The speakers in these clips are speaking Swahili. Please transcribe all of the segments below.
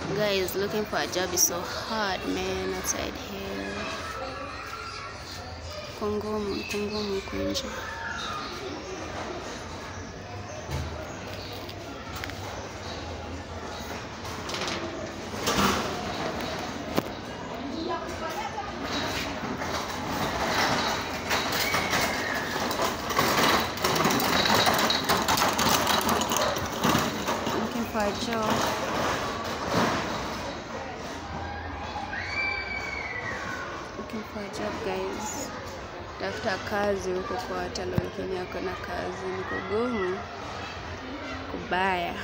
Guys, looking for a job is so hard, man, outside here. Kungumu, kungumu huku nje. Looking for a job. Looking for a job guys. Tafuta kazi huko kwa hata wengine ako na kazi ni kugumu kubaya.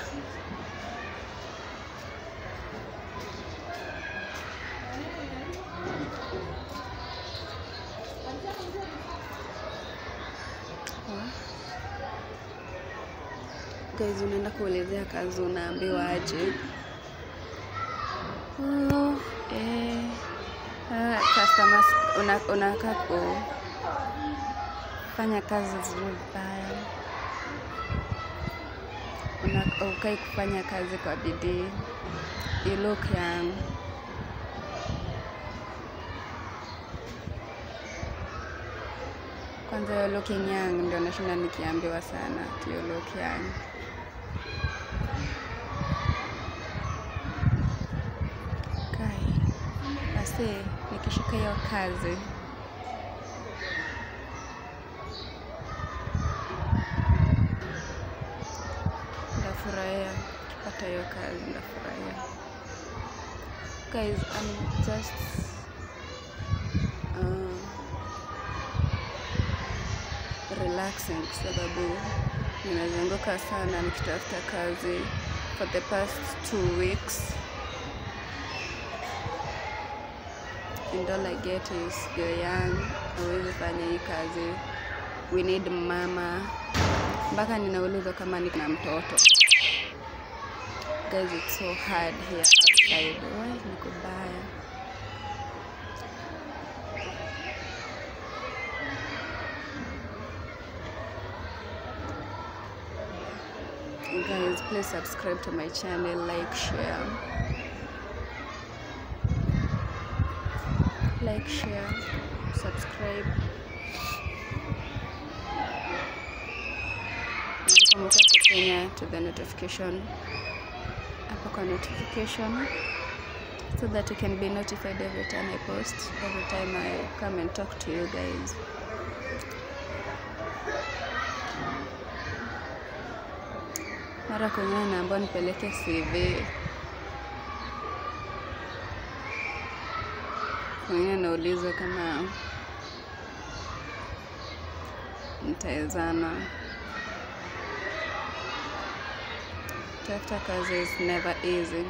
Wa- Guys, unaenda kuelezea kazi unaambiwa aje? Oh, eh, ah, customers una- unakaa kufanya kazi vizuri vibaya, Una- ukai kufanya kazi kwa bidii, you look young. Kwanza you're looking young ndio nashinda nikiambiwa sana ati you look young. Kai, basi nikishika hiyo kazi ndafurahia, nikipata hiyo kazi ndafurahia. Guys, I'm just uh, relaxing kwa sababu nimezunguka sana nikitafuta kazi for the past two weeks and all I get is you're young, hauwezi fanya hii kazi, we need mama. Mpaka ninaulizwa kama niko na mtoto. Guys, it's so hard here outside. Why ni kubaya? Guys, please subscribe to my channel, like, share. Like, share, subscribe. Na kumbuka kufinya to the notification hapo kwa notification so that you can be notified every time I post, every time I come and talk to you guys. Mara kwengine naambiwa nipeleke CV, kwengine naulizwa kama nitawezana. Tafuta kazi is never easy.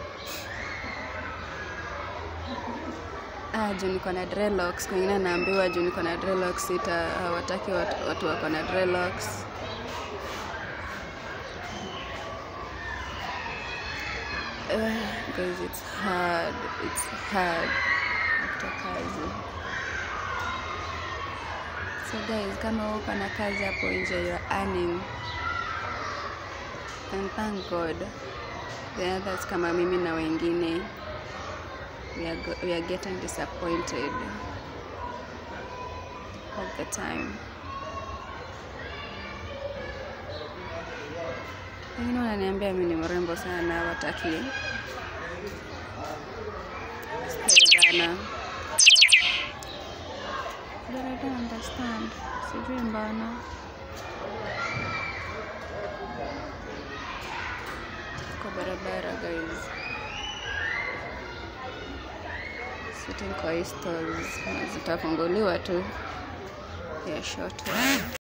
Ah, juu niko na dreadlocks, kwengine naambiwa juu niko na dreadlocks sita hawataki watu, watu wako na dreadlocks. Uh, guys, it's hard. It's hard kutafuta kazi. So guys, kama uko na kazi hapo nje, you're earning and thank God. The others kama mimi na wengine we are, go- we are getting disappointed all the time. Wengine wananiambia mimi ni mrembo sana, wataki kusikilizana. But I don't understand. Sijui mbona. Kwa barabara guys. Sitting kwa hii stores na zitafunguliwa tu ya short while.